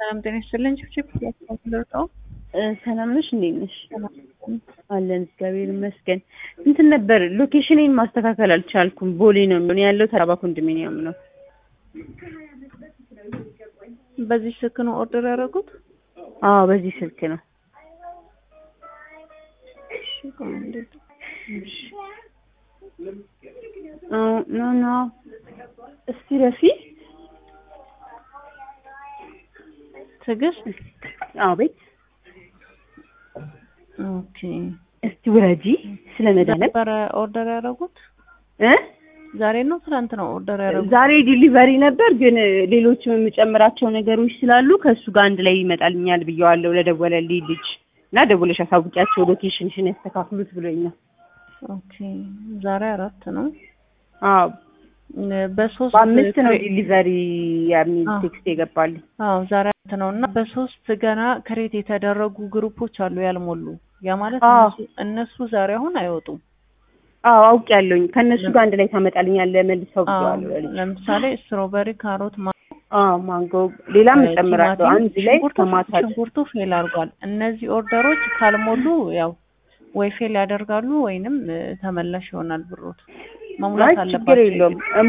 ሰላም ጤና ይስጥልኝ። ችፕ ያስፈልገው ሰላም ነሽ? እንዴት ነሽ? አለን እግዚአብሔር ይመስገን። እንትን ነበር ሎኬሽኔን ማስተካከል አልቻልኩም። ቦሌ ነው የሚሆን ያለው ተራባ ኮንዶሚኒየም ነው። በዚህ ስልክ ነው ኦርደር ያደረጉት? አዎ በዚህ ስልክ ነው። ኖ ኖ እስቲ ረፊ ትዕግስት አዎ ቤት ኦኬ። እስቲ ውረጂ ስለ መድኃኒዓለም ነበረ ኦርደር ያደረጉት እ ዛሬ ነው ትናንት ነው ኦርደር ያደረጉት? ዛሬ ዲሊቨሪ ነበር፣ ግን ሌሎችም የምጨምራቸው ነገሮች ስላሉ ከእሱ ጋር አንድ ላይ ይመጣልኛል ብየዋለሁ ለደወለልኝ ልጅ እና ደውለሽ አሳውቂያቸው ሎኬሽንሽን ያስተካክሉት ብሎኛል። ኦኬ ዛሬ አራት ነው። አዎ በሶስት በአምስት ነው ዲሊቨሪ የሚል አዎ። ቴክስት የገባልኝ። አዎ ዛሬ አራት ነው እና በሶስት ገና ክሬት የተደረጉ ግሩፖች አሉ ያልሞሉ። ያ ማለት አዎ። እነሱ- እነሱ ዛሬ አሁን አይወጡም። አዎ አውቄያለሁኝ። ከእነሱ ጋር አንድ ላይ ታመጣልኛለህ መልሰው አዎ ብየዋለሁ ለልጅ። ለምሳሌ ስትሮበሪ፣ ካሮት፣ ማ- አዎ ማንጎ፣ ሌላም እጨምራለሁ ቲማቲም፣ አንድ ላይ ሽንኩርቱ ከማታል ሽንኩርቱ ፌል አድርጓል። እነዚህ ኦርደሮች ካልሞሉ ያው ወይ ፌል ያደርጋሉ ወይንም እ፣ ተመላሽ ይሆናል ብሮት መሙላት ችግር አለባቸው። የለውም